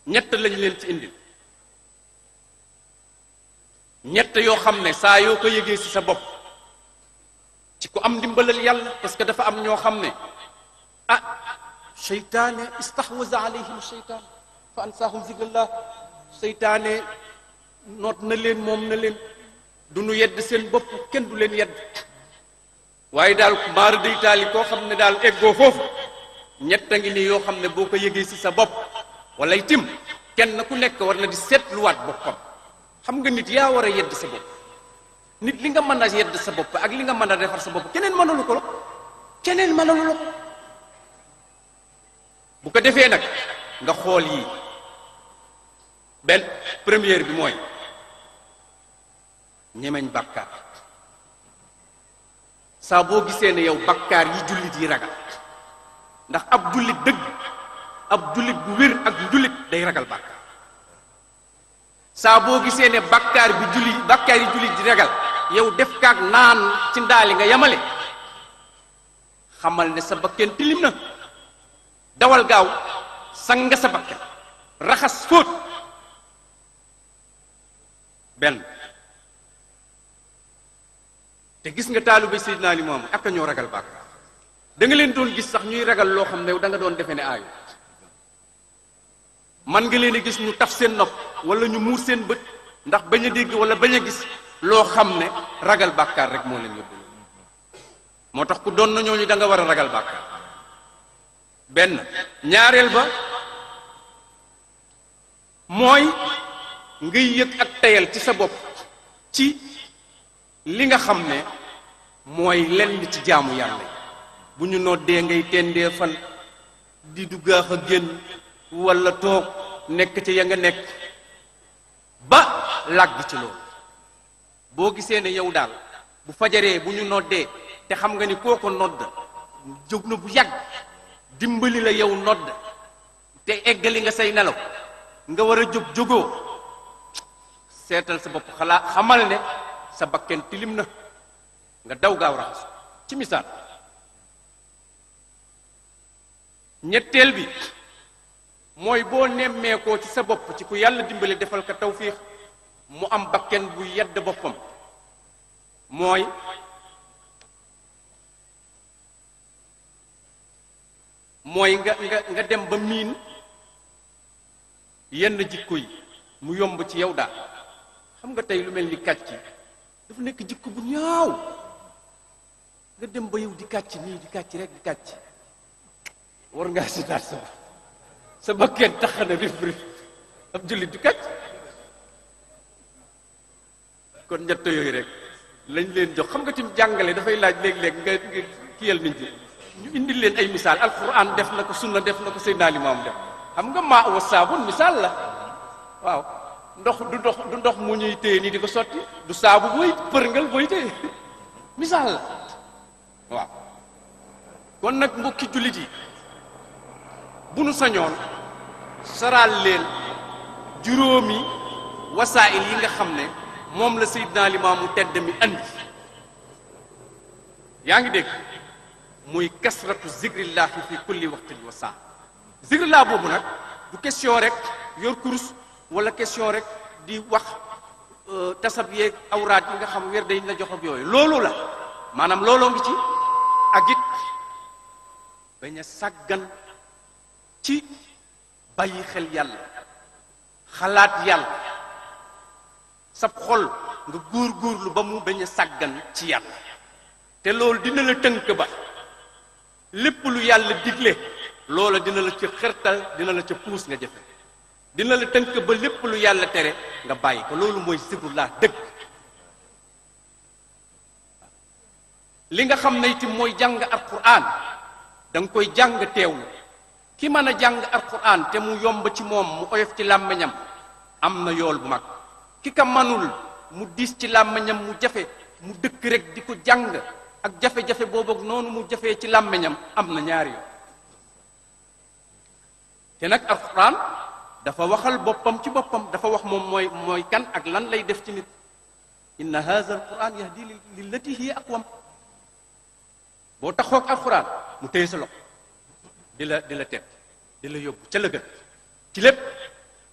ñett lañ leen ci indil ñett yoo xam ne saa yoo ko yëgee ci sa bopp ci ku am ndimbalal yàlla parce que dafa am ñoo xam ne ah seytaane istahwaza alayhim seytaan fa ansaahum zikrallah seytaane noot na leen moom na leen du nu yedd seen bopp kenn du leen yedd waaye daal maara day taali koo xam ne daal eggoo foofu ñett a ngi nii yoo xam ne boo ko yëgee ci sa bopp wala itim kenn ku nekk war na di seetluwaat boppam xam nga nit yaa war a yedd sa bopp nit li nga mën a yedd sa bopp ak li nga mën a defar sa bopp keneen mënalu ko la keneen mënalu la ko bu ko defee nag nga xool yii benn première bi mooy ñemeñ bàkkaar saa boo gisee ne yow bàkkaar yi jullit yi ragal ndax ab jullit dëgg ab jullit bu wér ak jullit day ragal bàkkaar saa boo gisee ne bàkkaar bi julli bàkkaar yi jullit di ragal yow def kaag naan ci ndaali nga yamale xamal ne sa bakken tilim na dawal gaaw sang nga sa bakken raxas fóot benn te gis nga taalibe Seydina Limaamu ak ñoo ragal bàkkaar da nga leen doon gis sax ñuy ragal loo xam ne da nga doon defe ne aayu man nga leen a gis ñu taf seen nopp wala ñu muur seen bët ndax bañ a dégg wala bañ a gis loo xam ne ragal bàkkaar rek moo leen yóbbu moo tax ku doon na ñooñu da nga war a ragal bàkkaar benn ñaareel ba mooy ngay yëg ak tayal ci sa bopp ci li nga xam ne mooy lenn ci jaamu yàlla yi bu ñu noddee ngay tendee fan di du gaax a génn wala toog nekk ci ya nga nekk ba làgg ci loolu boo gisee ne yow daal bu fajaree bu ñu noddee te xam nga ni kooko nodd jóg na bu yàgg dimbali la yow nodd te eggali nga say nelaw nga war a jóg jógoo seetal sa bopp xalaa xamal ne sa bakken tilim na nga daw gaaw raxasu ci misaal ñetteel bi mooy boo nemmeekoo ci sa bopp ci ku yàlla dimbali defal ko tawfiix mu am bakken bu yedd boppam mooy mooy nga nga nga dem ba miin yenn jikko yi mu yomb ci yow daal xam nga tey lu mel ni kàcc dafa nekk jikko bu ñaaw nga dem ba yow di kàcc nii di kàcc rek di kàcc war ngaa sitaat sa sa bakkeen tax na rif rif ab jullit di kàcc kon ñett yooyu rek lañ leen jox xam nga tim jàngale dafay laaj léeg-léeg nga nga kiyal nit ñi ñu indil leen ay misaal alquran def na ko sunna def na ko Seydina Limaam def xam nga maa wa saabun misaal la waaw ndox du ndox du ndox mu ñuy téye nii di ko sotti du saabu booy përngal booy téye misaal la waaw kon nag mbokki jullit yi bu nu sañoon saraal leen juróomi wasaa'il yi nga xam ne moom la Seydina Limaamu tedd mi andi yaa ngi dégg muy kasratu zikrillahi fi kulli waqtin wa saa zikrillah boobu nag du question rek yor kurus wala question rek di wax tasab yeeg awraat yi nga xam weer dañ la jox ak yooyu loolu la maanaam looloo ngi ci ak it bañ a sàggan ci bàyyi xel yàlla xalaat yàlla sab xol nga góor góorlu ba mu bañ a sàggan ci yàlla te loolu dina la tënk ba lépp lu yàlla digle loola dina la ca xërtal dina la ca puus nga jëfe dina la tënk ba lépp lu yàlla tere nga bàyyi ko loolu mooy zikrullah dëgg li nga xam ne itam mooy jàng alquran da nga koy jàng teewlu ki mën a jàng alquran te mu yomb ci moom mu oyof ci làmmiñam am na yool bu mag ki ka manul mu diis ci làmmiñam mu jafe mu dëkk rek di ko jàng ak jafe-jafe boobu ak noonu mu jafee ci làmmiñam am na ñaari yoon te nag alquran dafa waxal boppam ci boppam dafa wax moom mooy mooy kan ak lan lay def ci nit inna hadha alquran yahdi lillati hiya aqwam boo taxoog alquran mu téye sa loxo di la di la teg di la yóbbu ca la gën ci lépp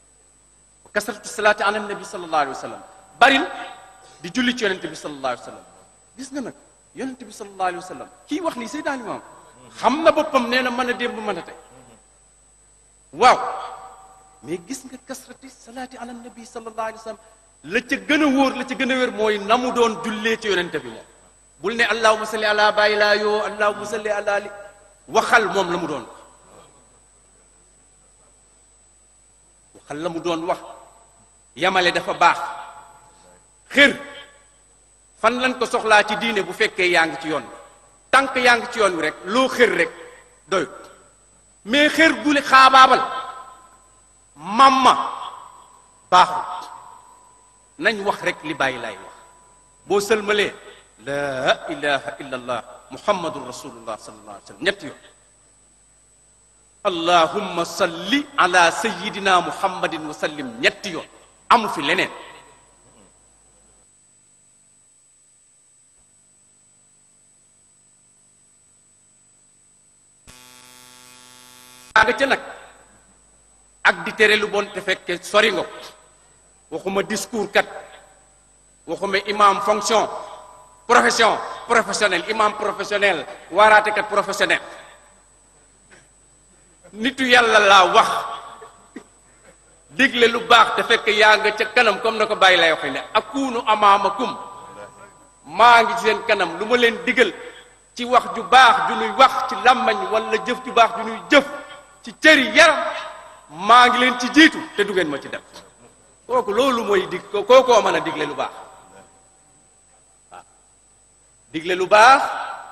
kasratu salaati ala nabi sallallahu alayhi wa sallam baril di julli ci yonente bi sallallahu alayhi wa sallam gis nga nag yonente bi sallallahu alayhi wa sallam kii wax lii Seydina Limaam xam na boppam nee na mën a démb mën a tey waaw mais gis nga kasrati salaati ala nabi sallallahu alayhi wa sallam la ca gën a wóor la ca gën a wér mooy na mu doon jullee ci yonente bi moom bul ne allahuma salli ala bàyyi laa yoo allahuma salli ala li waxal moom la mu doon wax waxal la mu doon wax yamale dafa baax xër fan lañ ko soxlaa ci diine bu fekkee yaa ngi ci yoon bi tànk yaa ngi ci yoon wi rek loo xër rek doyut mais xër gule xaabaabal mamma baaxul nañ wax rek li bàyyi laay wax boo sëlmalee laa ilaha illa allah muhammadun rasulullah sallallahu alayhi wa sallam ñetti yoon allahumma salli ala sayidina muhammadin wa sallim ñetti yoon amu fi leneen nga ca nag ak di tere lu bon te fekke sori nga ko waxuma discours kat waxuma imam fonction profession professionnel imam professionnel waaraatekat professionnel nitu yàlla laa wax digle lu baax te fekk yaa nga ca kanam comme na ko bàyyi lay waxe ne akunu amaamakum maa ngi ci seen kanam lu ma leen digal ci wax ju baax ju nuy wax ci làmmañ wala jëf ju baax ju nuy jëf ci cëri yaram maa ngi leen ci jiitu te du ngeen ma ci def kooku loolu mooy dig kookoo mën a digle lu baax waaw digle lu baax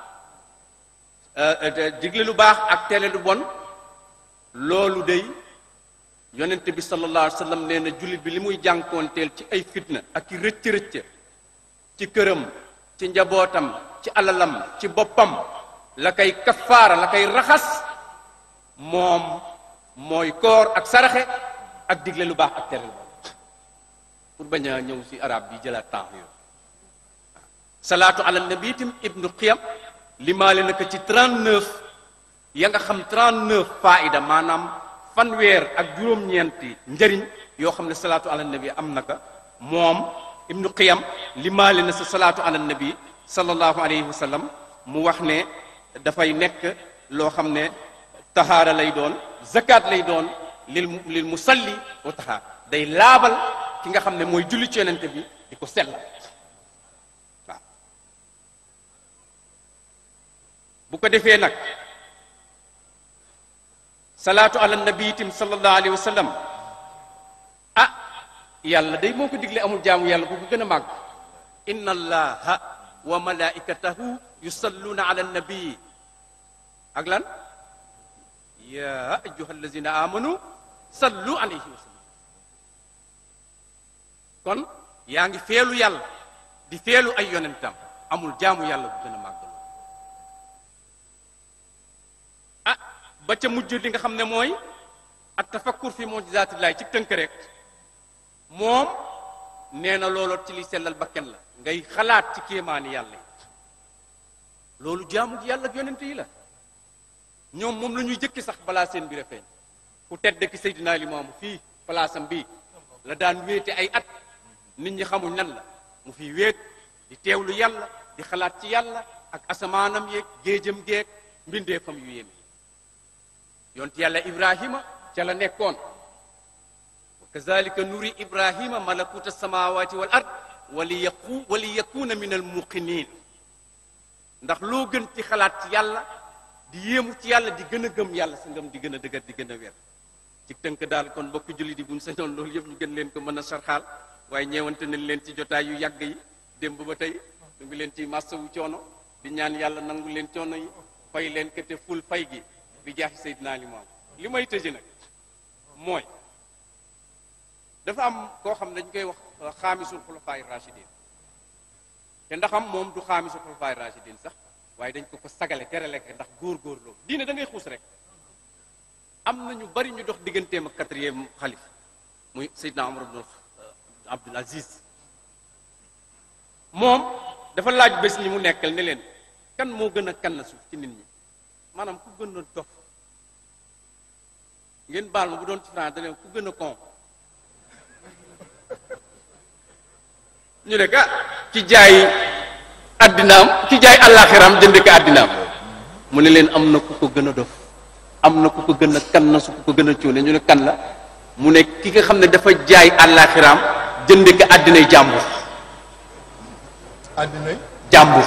digle lu baax ak tere lu bon loolu day yonent bi sallallahu alayhi wa sallam nee na jullit bi li muy jànkoonteel ci ay fitna ak i rëcc-rëcc ci këram ci njabootam ci alalam ci boppam la koy kafaara la koy raxas moom mooy koor ak saraxe ak digle lu baax ak tere lu bon pour bañ a ñëw si arab bi jëlaat temps yooyu salaatu ala nabi itam ibnu qiyam limaale na ko ci 39 ya nga xam 39 faida maanaam fanweer ak juróom-ñeenti njëriñ yoo xam ne salaatu ala nabi am na ko moom ibnu qiyam limaale na sa salaatu ala nabi sallallahu alayhi wa sallam mu wax ne dafay nekk loo xam ne tahaara lay doon zakat lay doon lil lil musalli wa tahaara day laabal ki nga xam ne mooy julli ci yonente bi di ko sellal waaw bu ko defee nag salaatu ala nabi itam sallallahu alayhi wa sallam ah yàlla day moo ko digle amul jaamu yàlla bu ko gën a màgg inna allaha wa malaikatahu yusalluna ala nabi ak lan ya ayyuha allazina amanu sallu alayhi wa sallam kon yaa ngi feelu yàlla di feelu ay yonentam amul jaamu yàlla bu gën a màgg ah ba ca mujj li nga xam ne mooy at tafakkur fi mujizaatillahi ci tënk rek moom nee na looloo ci li sellal bakken la ngay xalaat ci kéemaani yàlla yi loolu jaamu yàlla ak yonent yi la ñoom moom la ñuy jëkki sax balaa seen bi feeñ ku tedd ki Seydina Limaamu fii palaasam bii la daan wéete ay at nit ñi xamuñ nan la mu fi wéet di teewlu yàlla di xalaat ci yàlla ak asamaanam yeeg géejam geeg mbindeefam yu yéeme yonent yàlla ibrahima ca la nekkoon wa kazalika nuri ibrahima malakuta samawati wal ard wali yaqu wali yakuna min al muqinin ndax loo gën ci xalaat ci yàlla di yéemu ci yàlla di gën a gëm yàlla sa ngëm di gën a dëgër di gën a wér ci tënk daal kon mbokki jullit yi buñ sañoon loolu yëpp ñu gën leen ko mën a sarxaal waaye ñeewante nañ leen ci jotaay yu yàgg yi démb ba tey ñu ngi leen ci massawu coono di ñaan yàlla nangu leen coono yi fay leen kete ful fay gi bi jaaxi Seydina Limaam li may tëji nag mooy dafa am koo xam ne dañ koy wax xaamisul xulafaay rachidin te ndaxam moom du xaamisul xulafaay rachidin sax waaye dañ ko ko sagale terale ko ndax góor-góor loolu diine da ngay xuus rek am na ñu bari ñu dox digganteem ak quatrième xalif muy Seydina Omar ibn Abdul Aziz moom dafa laaj bés ñi mu nekkal ne leen kan moo gën a kann suuf ci nit ñi maanaam ku gën a dof ngeen baal ma bu doon ci France da leen ku gën a kon ñu ne ka ki jaay addinaam ki jaay àllaaxiraam jënd ko addinaam mu ne leen am na ku ko gën a dof am na ku ko gën a kan na su ku ko gën a cuune ñu ne kan la mu ne ki nga xam ne dafa jaay àllaaxiraam jënd ko addinay jàmbur àddina jàmbur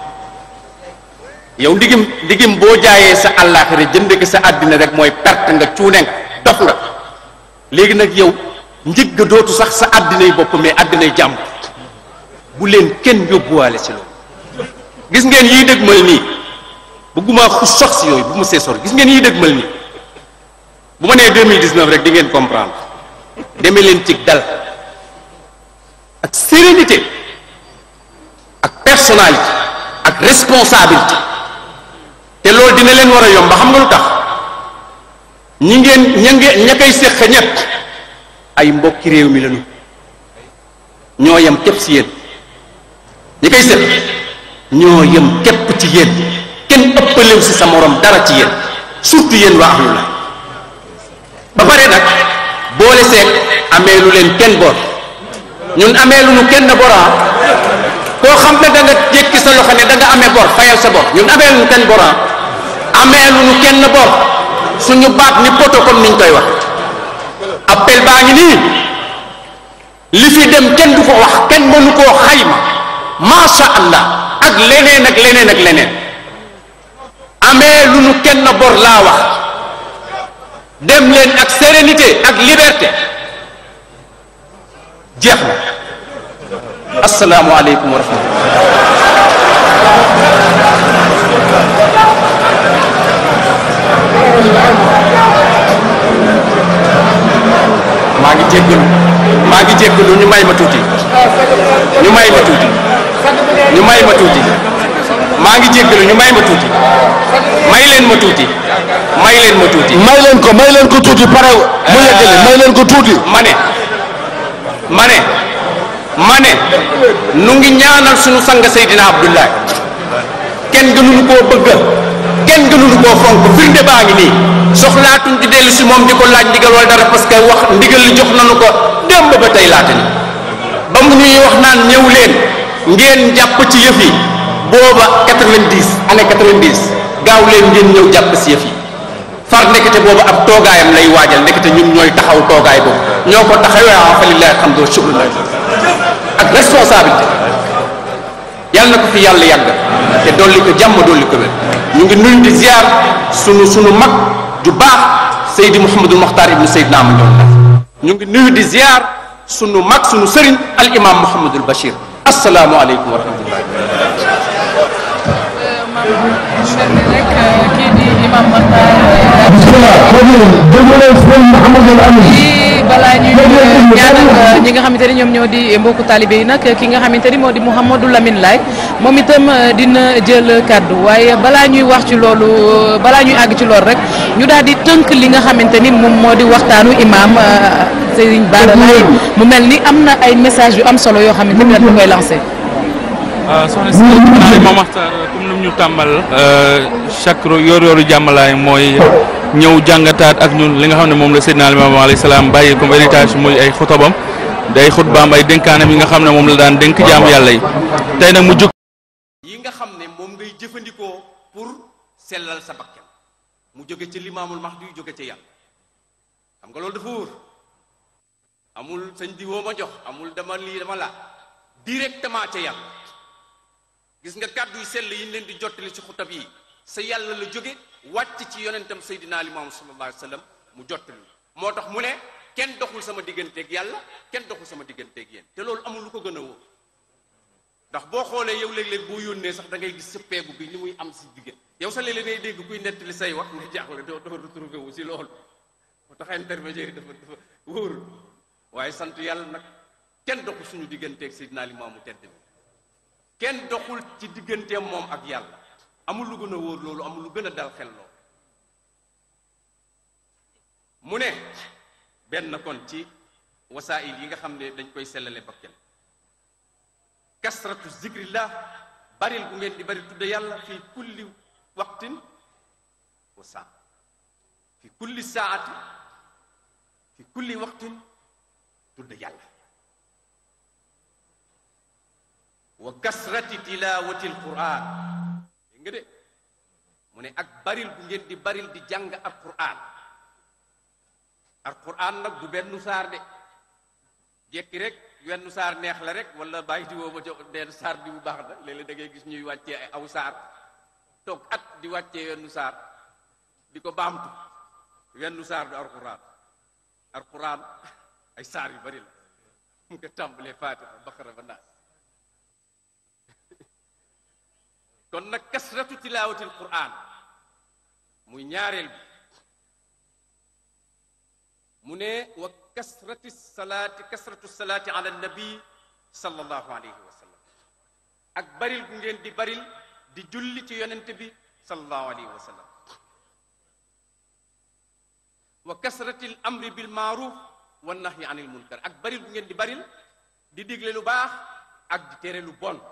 yow ndigim ndigim boo jaayee sa àllaaxira jënd ko sa àddina rek mooy perte nga cuune nga dof nga léegi nag yow njëg ga dootu sax sa àddinay bopp mais àddinay jàmbur bu leen kenn yóbbuwaale si loolu gis ngeen yiy dëgmal nii bëgguma xus sax si yooyu bu mu see sor gis ngeen yiy dëgmal nii bu ma nee 2019 rek di ngeen comprendre demee leen ci dal ak sérénité ak personnalité ak responsabilité te loolu dina leen war a yomb xam nga lu tax ñi ngeen ña ngeen ña koy séq ñett ay mbokki réew mi lañu ñoo yem képp si yéen ñi koy séq ñoo yem képp ci yéen kenn ëppalew si sa morom dara ci yéen surtout yéen waa ahlu la ba pare nag boole seeg amee lu leen kenn bor ñun amee lu nu kenn bora koo xam ne da nga jékki sa loxo ne da nga amee bor fayal sa bor ñun amee lu nu kenn bora amee lu nu kenn bor suñu baat ni poto comme niñ koy wax appel baa ngi nii li fi dem kenn du ko wax kenn mënu koo xayma masha allah ak leneen ak leneen ak leneen amee lu nu kenn bor laa wax dem leen ak sérénité ak liberté jeex na asalaamualeykum wa rahmatullah maa ngi jéggalu maa ngi jéggalu ñu may ma tuuti ñu may ma tuuti ñu may ma tuuti maa ngi jéggalu ñu may ma tuuti may leen ma tuuti may leen ma tuuti may leen ko may leen ko tuuti pare mu yeggali may leen ko tuuti ma ne ma ne ma ne nu ngi ñaanal suñu sang Seydina Abdoulaye kenn gënuñu koo bëgg kenn gënuñu koo fonk firnde baa ngi nii soxlaatuñ di dellu si moom di ko laaj ndigal wala dara parce que wax ndigal li jox nañu ko démb ba tey laata ni ba mu ñuy wax naan ñëw leen ngeen jàpp ci yëf yi booba 90 année 90 gaaw leen ngeen ñëw jàpp si yëf yi far ndekete boobu ab toogaayam lay waajal ndekete ñun ñooy taxaw toogaay boobu ñoo ko taxawee ah fa lillahi alhamdu wa shukru la ak responsabilité yàlla na ko fi yàlla yàgg te dolli ko jàmm dolli ko wér ñu ngi nuyu di ziar sunu sunu mag ju baax Seydi Mouhamadul Mokhtar ibnu Seydina Amadou ñu ngi nuyu di ziar sunu mag sunu sëriñ al imam Mouhamadul Bachir asalaamualeykum wa rahmatullahi rek kii di imam Makhtar bismillah déglu leen sëñ Mouhamadou Amin di balaa ñuy ñaanal ñi nga xamante ni ñoom ñoo di mbokku talibé yi nag ki nga xamante ni moo di Mouhamadou Lamine Laye moom itam dina jël kàddu waaye balaa ñuy wax ci loolu balaa ñuy àgg ci loolu rek ñu daal di tënk li nga xamante ni moom moo di waxtaanu imam Serigne Bara Laye mu mel ni am na ay message yu am solo yoo xamante ni dañ koy lancé. waaw soxna si naa Imam Makhtar comme ni mu ñu tàmbal chaque yor yoru jàmmalaay mooy ñëw jàngataat ak ñun li nga xam ne moom la Seydina Limaamu alayhi salaam bàyyi comme héritage muy ay xutobam day xutbaam ay dénkaanam yi nga xam ne moom la daan dénk jaam yàlla yi tey nag mu jóg yi nga xam ne moom ngay jëfandikoo pour sellal sa bakkan mu jóge ci limaamul mahdi yu jóge ci yàlla xam nga loolu dafa wóor amul sëñ di woo ma jox amul dama lii dama laa directement ca yàlla gis nga kàddu yu sell yi ñu leen di jottali ci xutab yi sa yàlla la jóge wàcc ci yonentam Seydina Limaamu sallallahu alayhi wa sallam mu jottali moo tax mu ne kenn doxul sama digganteeg yàlla kenn doxul sama digganteeg yéen te loolu amul lu ko gën a wóor ndax boo xoolee yow léeg-léeg boo yónnee sax da ngay gis sëppeegu bi ni muy am si diggan yow sa léeg-léeg ngay dégg kuy nettali say wax nga jaaxle doo doo retrouvé wu si loolu moo tax intermédiaire yi dafa dafa wóorul waaye sant yàlla nag kenn doxul suñu digganteeg Seydina Limaamu tedd bi kenn doxul ci digganteem moom ak yàlla amul lu gën a wóor loolu amul lu gën a dal xel loolu mu ne benn kon ci wasaayil yi nga xam ne dañ koy sellale bakkel kasratu zikrillah baril bu ngeen di bari tudde yàlla fi kulli waqtin wa saa fi kulli saati fi kulli waqtin tudde yàlla wa kasrati tilawati alquran dégg nga de mu ne ak baril bu ngeen di baril di jàng alquran alquran nag du benn saar de jekki rek wenn saar neex la rek wala bàyyi di woo ba jox benn saar bi bu baax na léeg-léeg da ngay gis ñuy wàccee ay aw saar toog at di wàccee wenn saar di ko baamtu wenn saar du alquran alquran ay saar yu bari la mu nga tàmbalee faatiha baqara ba naas kon nag kasratu tilaawati alquran muy ñaareel bi mu ne wa kasrati salaati kasratu salaati ala nabi sallallahu alayhi wa sallam ak baril bu ngeen di baril di julli ci yonent bi sallallahu alayhi wa sallam wa kasrati al amri bil maaruf wa nahyi anil munkar ak baril bu ngeen di baril di digle lu baax ak di tere lu bon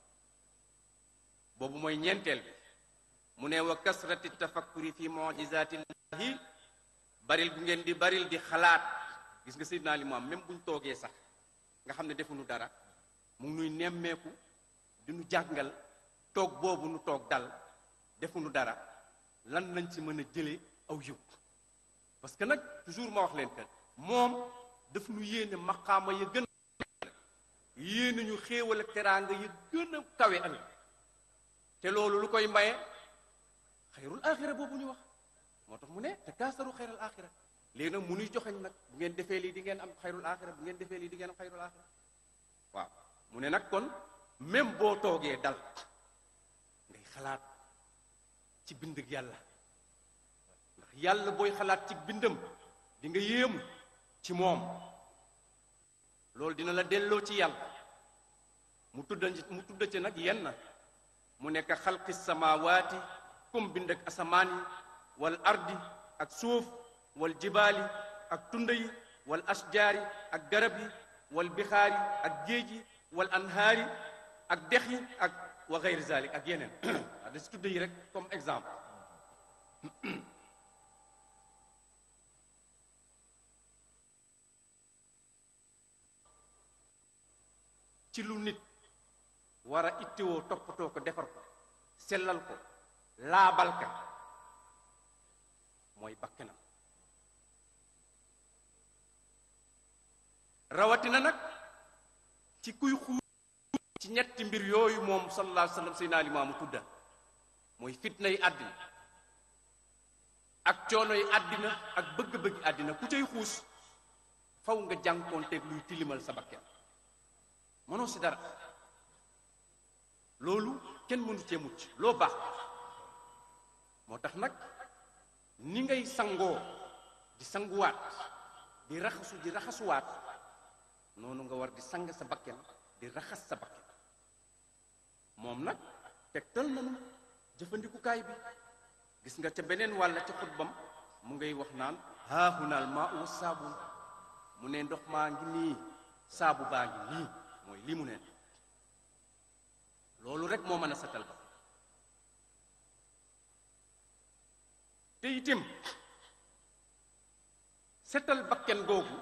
boobu mooy ñeenteel bi mu ne wa kasrati tafakkuri fi mujizaatillahi baril bu ngeen di baril di xalaat gis nga Seydina Limaamu même buñ toogee sax nga xam ne defuñu dara mu ngi nuy nemmeeku di nu jàngal toog boobu nu toog dal defuñu dara lan lañ ci mën a jëlee aw yiw parce que nag toujours ma wax leen que moom daf nu yéene maqaama ya gën a yéene ñu xéewal ak teraanga ya gën a kawe ëllëg te loolu lu koy maye xayrul axira boobu ñu wax moo tax mu ne te kaasaru xayrul axira léegi nag mu nuy joxeñ nag bu ngeen defee lii di ngeen am xayrul axira bu ngeen defee lii di ngeen am xayrul axira waaw mu ne nag kon même boo toogee dal ngay xalaat ci bind ak yàlla ndax yàlla booy xalaat ci bindam di nga yéemu ci moom loolu dina la delloo ci yàlla mu tudda mu tudda ci nag yenn mu nekk xalqi samawaati comme bind ak asamaan yi wal ardi ak suuf wal jibaali ak tunda yi wal asjaari ak garab yi wal bixaari ak géej yi wal anhaari ak dex yi ak wa gayri zalik ak yeneen waaw da si tudda yi rek comme exemple ci lu nit war a ittewoo toppatoo ko defar ko sellal ko laabal ka mooy bakkanam rawatina nag ci kuy xuur ci ñetti mbir yooyu moom sallallahu alayhi wa sallam Seydina Limaamu tudda mooy fitna yi àddina ak coono yi àddina ak bëgg-bëgg àddina ku cay xuus faw nga jànkoonteeg luy tilimal sa bakken mënoo si dara loolu kenn mënu cee mucc loo baax moo tax nag ni ngay sangoo di sanguwaat di raxasu di raxasuwaat noonu nga war di sang sa bakken di raxas sa bakken moom nag tegtal nanu jëfandikukaay bi gis nga ca beneen wàll ca xutbam mu ngay wax naan haahunaal maa u saabun mu ne ndox maa ngi nii saabu baa ngi nii mooy lii mu neen loolu rek moo mën a setal ba te itim setal bakken googu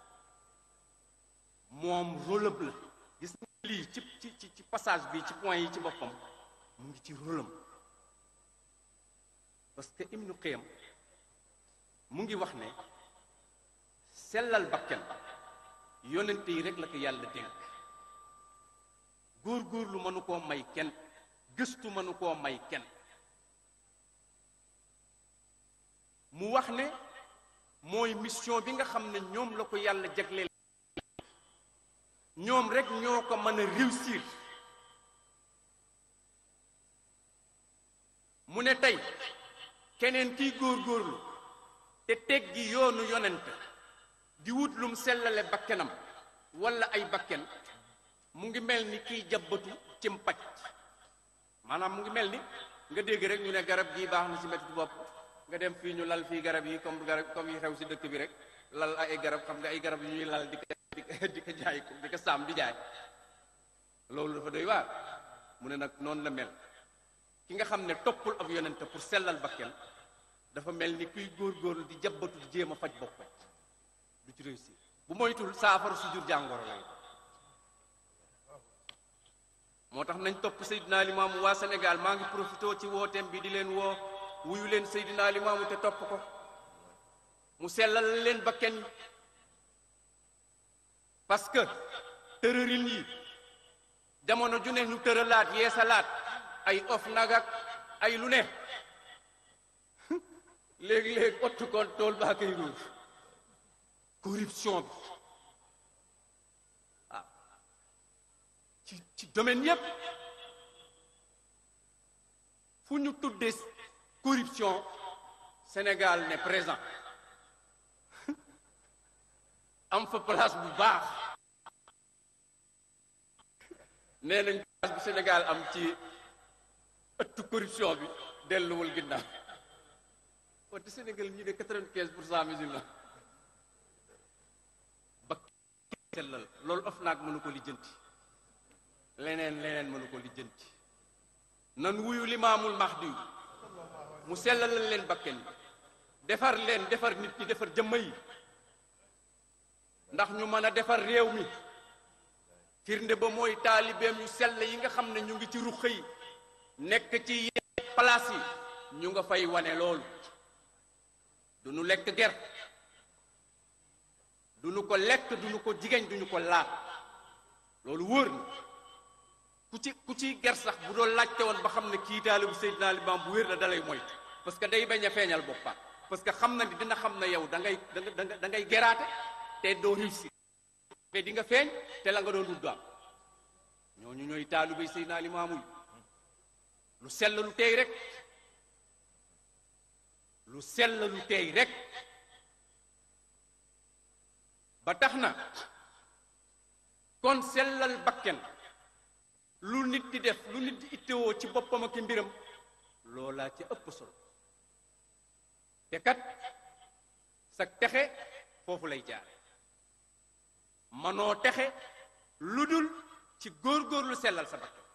moom rôlëb la gis nga lii ci ci ci passage bi ci point yi ci boppam mu ngi ci rôlam parce que Ibnu Qayyim mu ngi wax ne sellal bakken yonente yi rek la ko yàlla dénk góor-góorlu mënu koo may kenn gëstu mënu koo may kenn mu wax ne mooy mission bi nga xam ne ñoom la ko yàlla jagleel ñoom rek ñoo ko mën a réussir mu ne tey keneen kiy góor-góorlu te teggi yoonu yonent di wut lum sellale bakkenam walla ay bakken mu ngi mel ni kiy jabbatu ci mpaj maanaam mu ngi mel ni nga dégg rek ñu ne garab gii baax na ci metti bopp nga dem fii ñu lal fii garab yi comme garab comme yi xew ci dëkk bi rek lal ay garab xam nga ay garab yu ñuy lal di ko di ko jaay ko di ko saam di jaay loolu dafa doy waar mu ne nag noonu la mel ki nga xam ne toppul ab yonent pour sellal bakken dafa mel ni kuy góor-góorlu di jabbatu di jéem a faj boppam du ci réussir bu moytul saafara su jur jàngoro lay moo tax nañ topp Seydina Limaamu waa Sénégal maa ngi profité ci wooteem bi di leen woo wuyu leen Seydina Limaamu te topp ko mu sellal leen bakken yi parce que tërërin yi jamono ju ne ñu tëralaat yeesalaat ay of nagak ay lu ne léegi-léegi ottu kon tool baa koy ruuf corruption bi waaw ci ci domaine yépp fu ñu tuddee corruption Sénégal ne présent am fa place bu baax nee nañ place bu Sénégal am ci ëttu corruption bi delluwul ginnaaw wante Sénégal ñi de quatre-vingt-quinze pour cent musulmans ba sellal loolu of naag mënu ko lijjanti leneen leneen mënu ko lijjanti nan wuyu limaamul mahdi mu sellalal leen bakken yi defar leen defar nit ñi defar jëmma yi ndax ñu mën a defar réew mi firnde ba mooy taalibeem yu sell yi nga xam ne ñu ngi ci ruq yi nekk ci yenn place yi ñu nga fay wane loolu du nu lekk ger du nu ko lekk du nu ko jigéen du ñu ko laal loolu wóor na ku ci ku ci ger sax bu doon laajte woon ba xam ne kii taalibu Seydina Limaam bu wér la dalay moytu parce que day bañ a feeñal boppam parce que xam na ni dina xam ne yow da ngay da nga da ngay geraate te doo réussir te di nga feeñ te la nga doon dund am ñooñu ñooy taalibe Seydina Limaamu lu sell lu tey rek lu sell lu tey rek ba tax na kon sellal bakken lu nit di def lu nit di ittewoo ci boppam ak mbiram loolaa ci ëpp solo te kat sa texe foofu lay jaare manoo texe lu dul ci góor-góorlu sellal sa bakken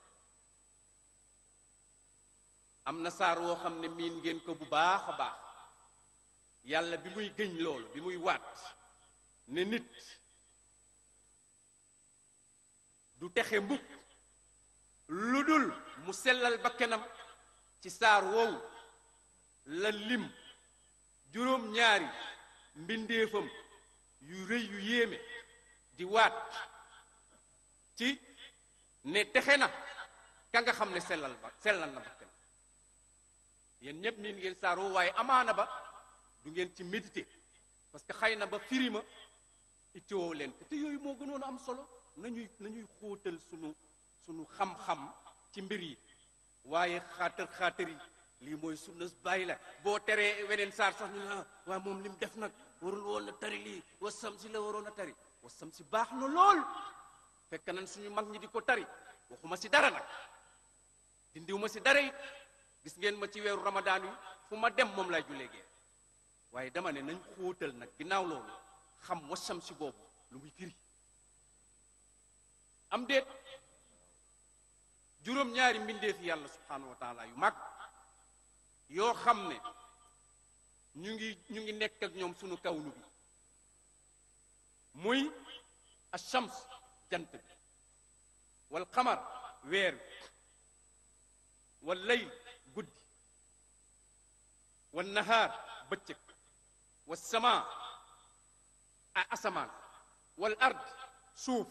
am na saar woo xam ne miin ngeen ko bu baax a baax yàlla bi muy gëñ loolu bi muy waat ne nit du texe mbukk lu dul mu sellal bakkenam ci saar woowu la lim juróom-ñaari mbindeefam yu rëy yu yéeme di waat ci ne texe na ka nga xam ne sellal ba sellal na bakkenam yéen ñépp miin ngeen saar woowu waaye amaana ba du ngeen ci méditer parce que xëy na ba firima itteewoo leen ko te yooyu moo gënoon a am solo nañuy nañuy xóotal sunu sunu xam-xam ci mbir yi waaye xaatar xaatar yi lii mooy sunna bàyyi la boo teree weneen saar sax ñu ne waaye moom li mu def nag warul woon na tari lii wasam si la waroon a tari wasam si baax na lool fekk nañ suñu mag ñi di ko tari waxuma si dara nag dindiw ma si dara it gis ngeen ma ci weeru ramadaan yi fu ma dem moom lay jullee gee waaye dama ne nañ xóotal nag ginnaaw loolu xam wasam si boobu lu muy firi am déet juróom-ñaari mbindeefi yàlla subhaanahu wa taala yu mag yoo xam ne ñu ngi ñu ngi nekk ak ñoom sunu kawnu bi muy ashams jant bi wal xamar weer bi wal layl guddi wal nahaar bëccëg wal sama a asamaan wal ard suuf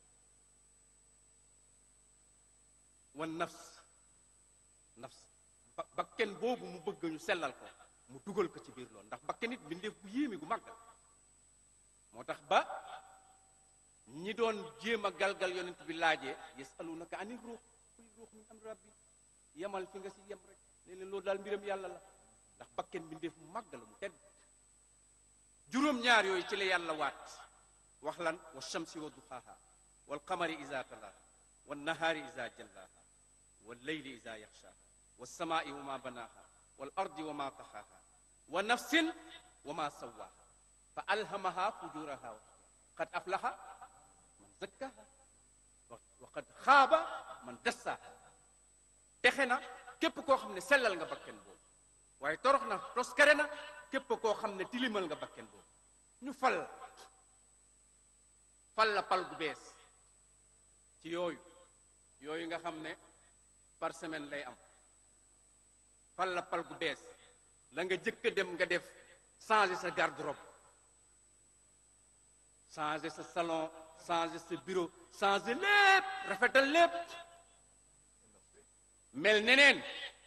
wal nafs nafs ba bakken boobu mu bëgg ñu sellal ko mu dugal ko ci biir loolu ndax bakken nit mbindeef bu yéeme gu màggal moo tax ba ñi doon jéem a galgal yonent bi laajee yasalunaka anil ruux qul ruux min amri rabbi yemal fi nga si yem rek ne leen loolu daal mbiram yàlla la ndax bakken mbindeef mu màgg la mu tedd juróom-ñaar yooyu ci la yàlla waat wax lan wa shamsi wa duxaaha wal qamari iza talaaha wal nahaari iza jallaaha wal layli iza yaxshaaha was samaai wa ma banaaha wal ardi wa ma taxaaha wa nafsin wa ma sawaaha fa alhamaha fujuraha wa qad aflaha man zakkaha wa qad xaaba man dassaaha texe na képp koo xam ne sellal nga bakken boobu waaye torox na toskare na képp koo xam ne tilimal nga bakken boobu ñu fal la fal la pal gu bees ci yooyu yooyu nga xam ne par semaine lay am fal la pal gu bees la nga jëkk a dem nga def changer sa garde-robe changer sa salon changer sa bureau changer lépp rafetal lépp mel neneen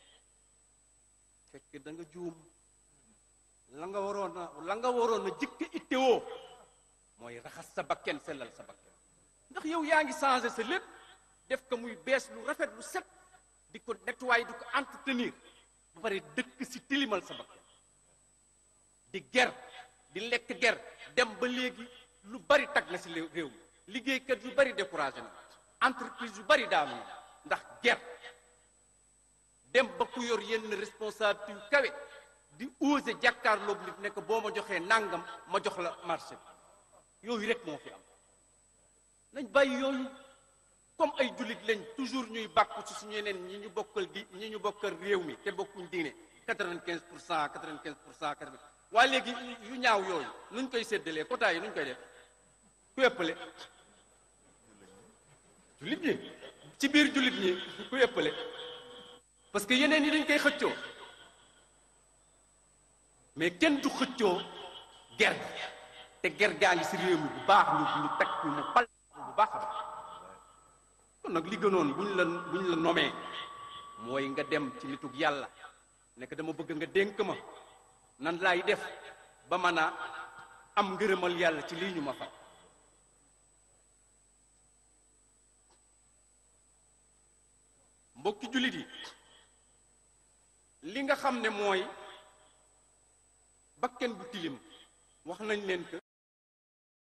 fekk da nga juum la nga waroon a la nga waroon a jëkk ittewoo mooy raxas sa bakken sellal sa bakken ndax yow yaa ngi changer sa lépp def ko muy bees lu rafet lu set di ko nettoyer di ko entretenir ba pare dëkk si tilimal sa bakken di ger di lekk ger dem ba léegi lu bari tag na si réew mi liggéeykat yu bari découragé na entreprise yu bari daanu na ndax ger dem ba ku yor yenn responsabilité yu kawe di osé jàkkaarloog nit nekk boo ma joxee nangam ma jox la marché bi yooyu rek moo fi am nañ bàyyi yooyu comme ay jullit lañ toujours ñuy bàkku ci suñu yeneen ñi ñu bokkal di ñi ñu bokkal réew mi te bokkuñ diine quatre-vingt-quinze pour cent quatre-vingt-quinze pour cent quatre-vingt waaye léegi yu ñaaw yooyu nuñ koy séddalee quota yi nuñ koy def ku ëppale jullit ñi ci biir jullit ñi ku ëppale parce que yeneen yi dañ koy xëccoo mais kenn du xëccoo ger te ger gaa ngi si réew mi bu baax ñu ñu teg ñu mu pal bu baax a baax kon nag li gënoon buñ la buñ la nomee mooy nga dem ci nitug yàlla nekk dama bëgg nga dénk ma nan laay def ba mën a am ngërëmal yàlla ci lii ñu ma fal mbokki jullit yi li nga xam ne mooy bakken bu tilim wax nañ leen que